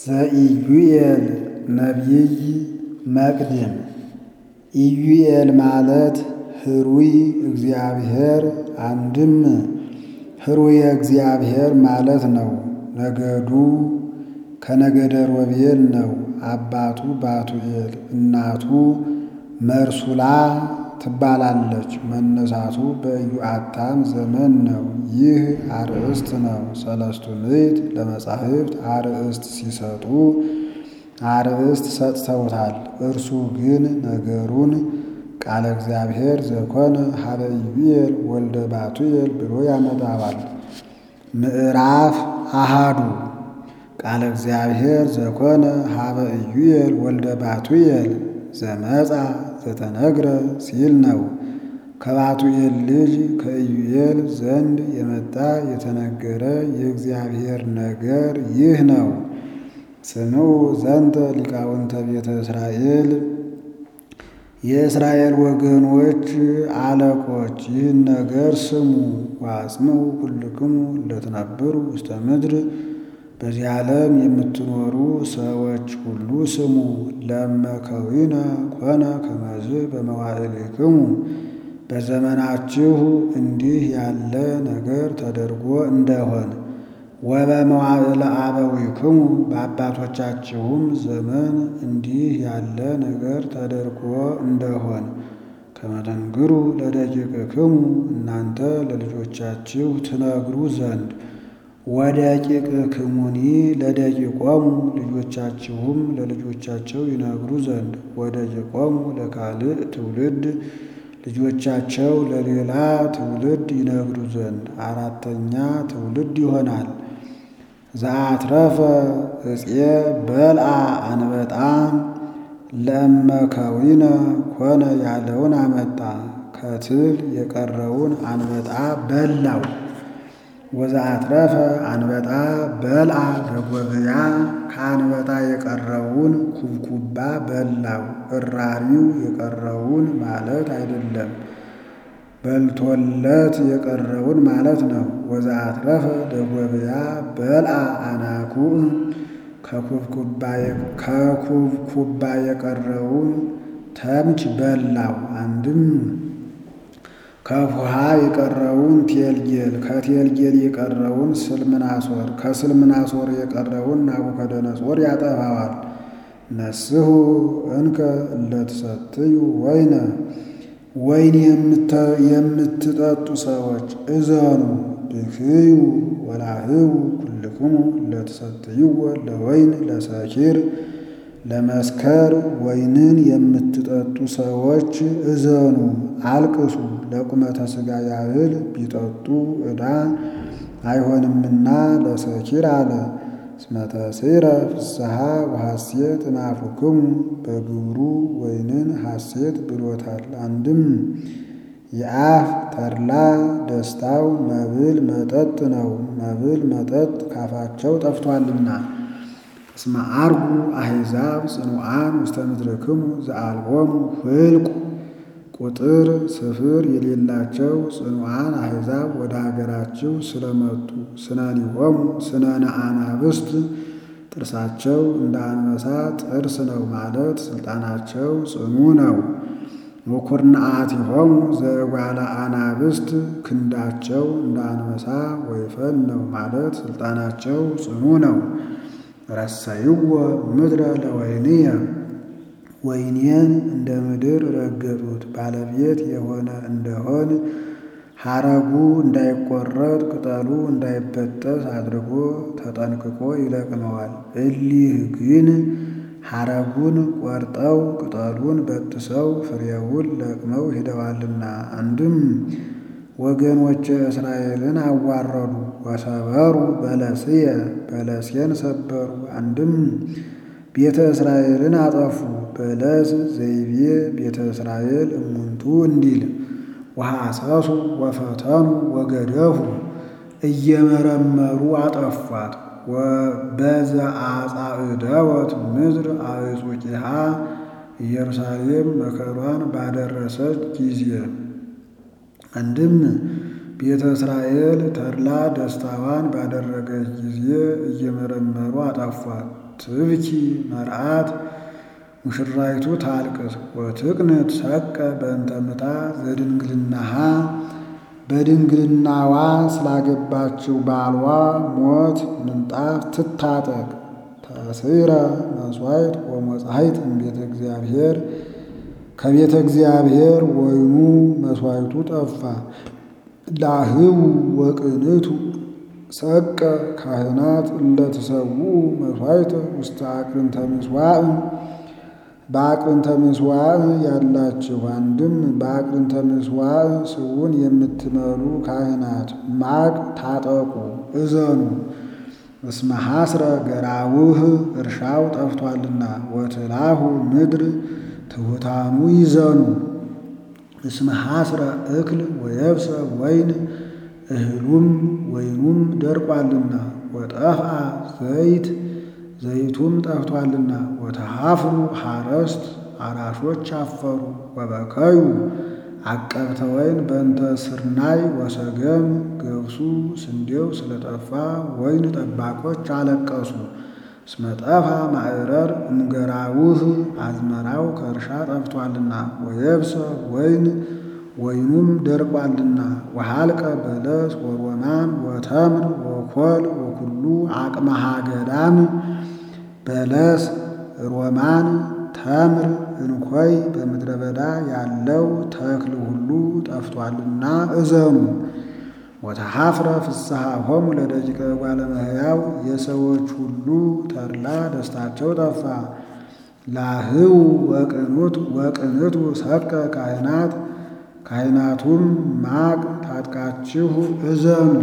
ዘኢዩኤል ነቢይ መቅድም ኢዩኤል ማለት ህሩይ እግዚአብሔር አንድም ህሩየ እግዚአብሔር ማለት ነው። ነገዱ ከነገደ ሮቤል ነው። አባቱ ባቱኤል እናቱ መርሱላ ትባላለች። መነሳቱ በኢዮአታም ዘመን ነው። ይህ አርእስት ነው። ሰለስቱ ምዕት ለመጻሕፍት አርእስት ሲሰጡ አርእስት ሰጥተውታል። እርሱ ግን ነገሩን ቃለ እግዚአብሔር ዘኮነ ሀበ ኢዩኤል ወልደ ባቱኤል ብሎ ያመጣዋል። ምዕራፍ አሃዱ ቃለ እግዚአብሔር ዘኮነ ሀበ ኢዩኤል ወልደ ባቱኤል ዘመጻ ዘተነግረ ሲል ነው። ከባቱኤል ልጅ ከኢዩኤል ዘንድ የመጣ የተነገረ የእግዚአብሔር ነገር ይህ ነው። ስምዑ ዘንተ ሊቃውንተ ቤተ እስራኤል የእስራኤል ወገኖች አለቆች ይህን ነገር ስሙ። ወአጽምዑ ኩልክሙ ለትነብሩ ውስተ ምድር በዚህ ዓለም የምትኖሩ ሰዎች ሁሉ ስሙ። ለመከዊነ ኮነ ከመዝ በመዋዕልክሙ በዘመናችሁ እንዲህ ያለ ነገር ተደርጎ እንደሆን ወበመዋዕለ አበዊክሙ በአባቶቻችሁም ዘመን እንዲህ ያለ ነገር ተደርጎ እንደሆን ከመተንግሩ ለደቂቅክሙ እናንተ ለልጆቻችሁ ትነግሩ ዘንድ ወደቂቅክሙኒ ለደቂቆሙ ልጆቻችሁም ለልጆቻቸው ይነግሩ ዘንድ ወደቂቆሙ ለካልእ ትውልድ ልጆቻቸው ለሌላ ትውልድ ይነግሩ ዘንድ አራተኛ ትውልድ ይሆናል። ዘአትረፈ እፄ በልአ አንበጣ ለእመከዊነ ኮነ ያለውን አመጣ። ከትል የቀረውን አንበጣ በላው። ወዘአትረፈ አንበጣ በልአ በጎብያ ከአንበጣ የቀረውን ኩብኩባ በላው። እራሪው የቀረውን ማለት አይደለም፣ በልቶለት የቀረውን ማለት ነው። ወዘአትረፈ ደጎብያ በልአ አናኩዕ ከኩብኩባ የቀረውን ተምች በላው። አንድም ከፉሃ የቀረውን ቴልጌል ከቴልጌል የቀረውን ስልምናሶር ከስልምናሶር የቀረውን ናቡከደነጾር ያጠፋዋል። ነስሑ እንከ እለትሰትዩ ወይነ ወይን የምትጠጡ ሰዎች እዘኑ ብክዩ ወላህቡ ኩልክሙ እለትሰትይዎ ለወይን ለሰኪር ለመስከር ወይንን የምትጠጡ ሰዎች እዘኑ አልቅሱ። ለቁመተ ሥጋ ያህል ቢጠጡ ዕዳ አይሆንምና ለሰኪር አለ። እስመ ተሴረ ፍስሐ ወሐሴት እምአፉክሙ በግብሩ ወይንን ሐሴት ብሎታል። አንድም የአፍ ተድላ ደስታው መብል መጠጥ ነው። መብል መጠጥ ካፋቸው ጠፍቷልና። እስመ አርጉ አሕዛብ ጽኑዓን ውስተ ምድርክሙ ዘአልቦሙ ፍልቁ ቁጥር ስፍር የሌላቸው ጽኑዓን አሕዛብ ወደ ሀገራችሁ ስለመጡ ስነኒሆሙ ስነነ አናብስት ጥርሳቸው እንደ አንበሳ ጥርስ ነው ማለት ስልጣናቸው ጽኑ ነው። ወኩርናአቲሆሙ ዘእጓለ አናብስት ክንዳቸው እንደ አንበሳ ወይፈን ነው ማለት ስልጣናቸው ጽኑ ነው። ረሰይዎ ምድረ ለወይንየ ወይኔን እንደ ምድር ረገጡት። ባለቤት የሆነ እንደሆን ሐረጉ እንዳይቆረጥ ቅጠሉ እንዳይበጠስ አድርጎ ተጠንቅቆ ይለቅመዋል። እሊህ ግን ሐረጉን ቆርጠው ቅጠሉን በጥሰው ፍሬውን ለቅመው ሄደዋልና። አንድም ወገኖቼ እስራኤልን አዋረዱ። ወሰበሩ በለስየ በለሴን ሰበሩ። አንድም ቤተ እስራኤልን አጠፉ። በለስ ዘይቤ ቤተ እስራኤል እሙንቱ እንዲል ወሐሰሱ ወፈተኑ ወገደፉ እየመረመሩ አጠፏት። በዘአጻእደወት ምድር አዕጹቂሃ ኢየሩሳሌም መከሯን ባደረሰች ጊዜ አንድም ቤተ እስራኤል ተድላ ደስታዋን ባደረገች ጊዜ እየመረመሩ አጠፏት። ትብኪ መርዓት ሙሽራይቱ ታልቅስ ወትቅንት ሰቀ በእንተ ምታ ዘድንግልናሃ በድንግልናዋ ስላገባችው ባሏ ሞት ምንጣፍ ትታጠቅ። ተስዕረ መሥዋዕት ወመጻሕይት እምቤተ እግዚአብሔር ከቤተ እግዚአብሔር ወይኑ መሥዋዕቱ ጠፋ። ላህው ወቅንቱ ሰቀ ካህናት እለትሰውኡ መሥዋዕተ ውስተ አቅርንተ ምሥዋዕ በአቅርንተ ምሥዋዕ ያላችሁ አንድም በአቅርንተ ምሥዋዕ ስውን የምትመሩ ካህናት ማቅ ታጠቁ እዘኑ። እስመ ሐስረ ገራውህ እርሻው ጠፍቷልና ወትላሁ ምድር ትሑታኑ ይዘኑ። እስመ ሐስረ እክል ወየብሰ ወይን እህሉም ወይኑም ደርቋልና ወጠፍአ ዘይት ዘይቱም ጠፍቷልና ወተሃፍሩ ሐረስት አራሾች አፈሩ ወበከዩ አቀብተ ወይን በእንተ ስርናይ ወሰገም ገብሱ ስንዴው ስለጠፋ ወይን ጠባቆች አለቀሱ። እስመ ጠፋ ማዕረር እምገራውህ አዝመራው ከእርሻ ጠፍቷልና ወየብሰ ወይን ወይኑም ደርቋልና ወሃልቀ በለስ ወሮማን ወተምር ወኮል ወኩሉ አቅመሃ ገዳም በለስ ሮማን ተምር እንኮይ በምድረ በዳ ያለው ተክል ሁሉ ጠፍቷልና እዘኑ። ወተሐፍረ ፍስሐ ሆሙ ለደቂቀ እጓለ እመሕያው የሰዎች ሁሉ ተድላ ደስታቸው ጠፋ። ላህው ወቅኑት ወቅንቱ ሰቀ ካህናት ካህናቱም ማቅ ታጥቃችሁ እዘኑ።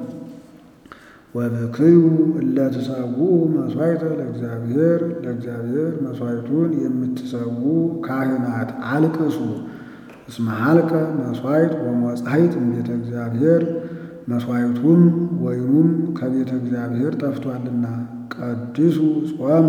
ወብክዩ እለትሰዉ መሥዋዕተ ለእግዚአብሔር ለእግዚአብሔር መሥዋዕቱን የምትሰዉ ካህናት አልቅሱ። እስመ ሀልቀ መሥዋዕት ወመጻሕይት እምቤተ እግዚአብሔር መሥዋዕቱም ወይኑም ከቤተ እግዚአብሔር ጠፍቷልና። ቀድሱ ጾመ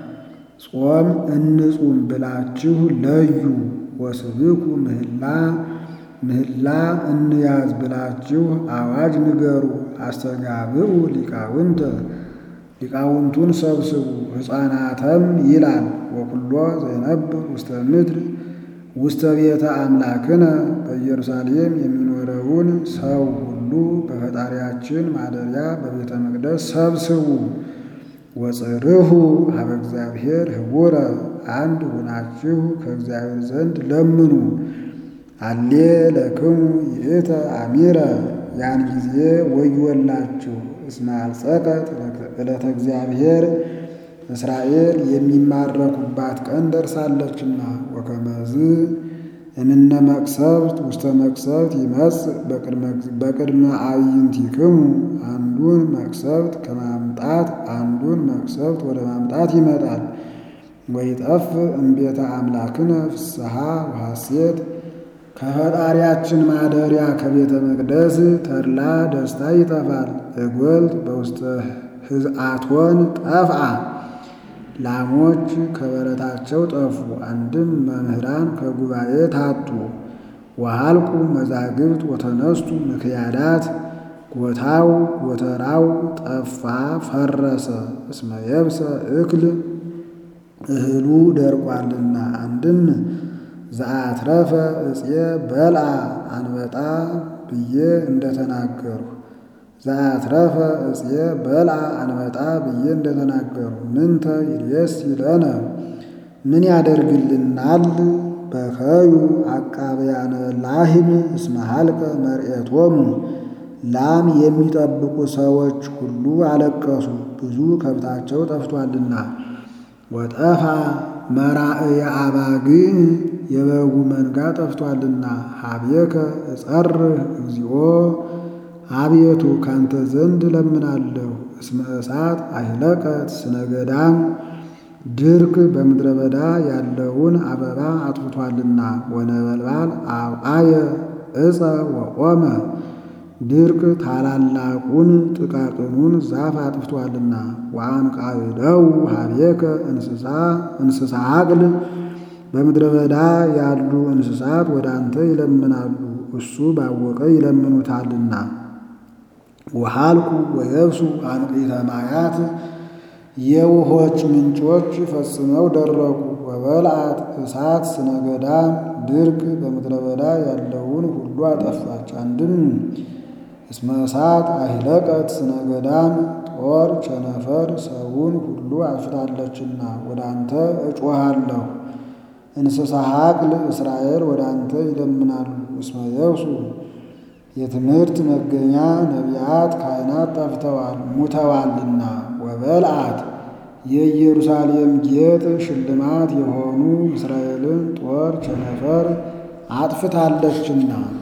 ጾም እንጹም ብላችሁ ለዩ። ወስብኩ ምህላ ምህላ እንያዝ ብላችሁ አዋጅ ንገሩ። አስተጋብኡ ሊቃውንተ ሊቃውንቱን ሰብስቡ። ሕፃናተም ይላል ወኩሎ ዘይነብር ውስተ ምድር ውስተ ቤተ አምላክነ በኢየሩሳሌም የሚኖረውን ሰው ሁሉ በፈጣሪያችን ማደሪያ በቤተ መቅደስ ሰብስቡ። ወጽርሁ ሀበ እግዚአብሔር ህቡረ አንድ ሁናችሁ ከእግዚአብሔር ዘንድ ለምኑ። አሌ ለክሙ ይእተ አሚረ ያን ጊዜ ወዮላችሁ። እስመ አልጸቀት ዕለተ እግዚአብሔር እስራኤል የሚማረኩባት ቀን ደርሳለችና። ወከመዝ እምነ መቅሰፍት ውስተ መቅሰፍት ይመጽእ በቅድመ አዕይንቲክሙ አንዱን መቅሰፍት ከማምጣት አንዱን መቅሰፍት ወደ ማምጣት ይመጣል። ወይጠፍ እምቤተ አምላክነ ፍስሐ ወሐሴት ከፈጣሪያችን ማደሪያ ከቤተ መቅደስ ተድላ ደስታ ይጠፋል። እጎልት በውስተ ህዝአቶን ጠፍአ ላሞች ከበረታቸው ጠፉ። አንድም መምህራን ከጉባኤ ታጡ። ወሃልቁ መዛግብት ወተነስቱ ምክያዳት ጎታው ጎተራው ጠፋ ፈረሰ። እስመ የብሰ እክል እህሉ ደርቋልና። አንድም ዘአትረፈ እፄ በልአ አንበጣ ብዬ እንደተናገሩ ዘአትረፈ እፄ በልአ አንበጣ ብዬ እንደተናገሩ ምንተ ይልየስ ይለነ ምን ያደርግልናል? በከዩ አቃብያነ ላህም እስመ ሀልቀ መርኤቶሙ ላም የሚጠብቁ ሰዎች ሁሉ አለቀሱ፣ ብዙ ከብታቸው ጠፍቷልና። ወጠፋ መራእየ አባግዕ የበጉ መንጋ ጠፍቷልና። ሀቤከ እጸርህ እግዚኦ አቤቱ ካንተ ዘንድ እለምናለሁ። እስመ እሳት አይለቀት ስነ ገዳም ድርቅ በምድረ በዳ ያለውን አበባ አጥፍቷልና። ወነበልባል አብአየ ዕፀ ወቆመ ድርቅ ታላላቁን ጥቃቅኑን ዛፍ አጥፍቷልና። ወአንቃዕደው ሀቤከ እንስሳ እንስሳ አቅል በምድረ በዳ ያሉ እንስሳት ወደ አንተ ይለምናሉ። እሱ ባወቀ ይለምኑታልና። ወሃልቁ ወየብሱ አንቅዕተ ማያት የውሆች ምንጮች ፈጽመው ደረቁ። ወበልዓት እሳት ስነገዳም ድርቅ በምድረ በዳ ያለውን ሁሉ አጠፋች። አንድም እስመ እሳት አሂለቀት ስነገዳም ጦር ቸነፈር ሰውን ሁሉ አጥፍታለችና ወደ አንተ እጮሃለሁ። እንስሳ ሀቅል እስራኤል ወደ አንተ ይለምናሉ። እስመ የብሱ የትምህርት መገኛ ነቢያት ካህናት ጠፍተዋል ሙተዋልና። ወበልዓት የኢየሩሳሌም ጌጥ ሽልማት የሆኑ እስራኤልን ጦር ቸነፈር አጥፍታለችና